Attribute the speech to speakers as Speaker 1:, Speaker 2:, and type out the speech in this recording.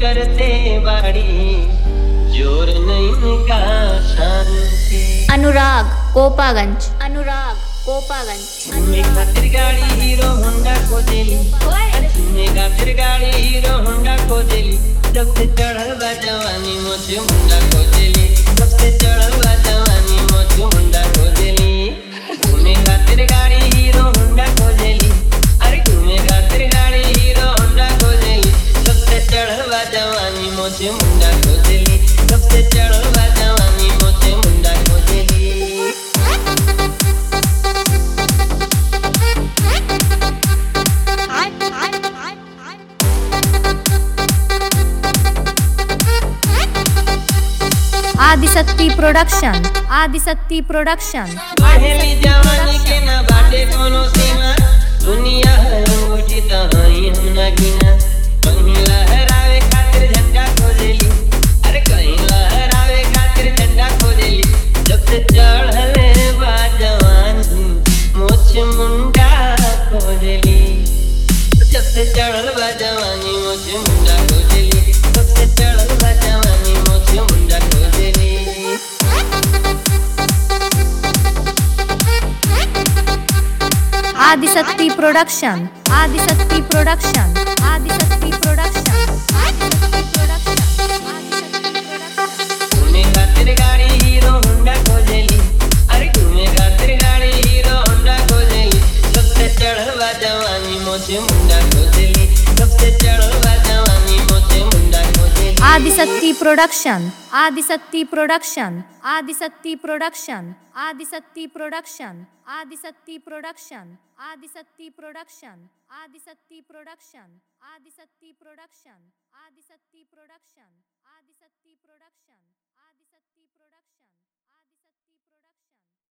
Speaker 1: करते बाड़ी जोर नहीं का शांति
Speaker 2: अनुराग कोपागंज अनुराग कोपागंज
Speaker 1: तुम्हें खातिर गाड़ी हीरो होंडा को दिली तुम्हें खातिर गाड़ी हीरो होंडा को दिली जब से चढ़ल बा जवानी मुझे मुंडा को दिली जब से चढ़ल बा जवानी मुझे मुंडा को दिली तुम्हें खातिर गाड़ी हीरो होंडा को दिली अरे तुम्हें खातिर गाड़ी हीरो होंडा को दिली जब से चढ़ल बा जवानी मुझे मुंडा को दिली जब से चढ़ल बा जवानी मुझे मुंडा को दिली
Speaker 2: आदिशक्ति प्रोडक्शन आदिशक्ति प्रोडक्शन
Speaker 1: पहली जवानी के ना बाटे कोनो सीमा दुनिया है अंगूठी तो हई हम ना गिना कहीं लहरावे खातिर झंडा खोजेली अरे कहीं लहरावे खातिर झंडा खोजेली जब से चढ़ले बा जवानी मोछ मुंडा खोजेली जब से चढ़ल बा जवानी मोछ मुंडा खोजेली जब से चढ़ल बा जवानी मोछ मुंडा खोजेली
Speaker 2: Adishakti production Adishakti production Adishakti production Adishakti production Adishakti production
Speaker 1: तुम्हें खातिर गाड़ी हीरो होंडा खोजेली अरे तुम्हें खातिर गाड़ी हीरो होंडा खोजेली सबसे चढ़ल बा जवानी मोचे मुंडा खोजेली सबसे चढ़ल बा जवानी मोचे मुंडा खोजेली
Speaker 2: Adishakti production Adishakti production Adishakti production Adishakti production Adishakti production Adishakti production Adishakti production Adishakti production Adishakti production Adishakti production Adishakti production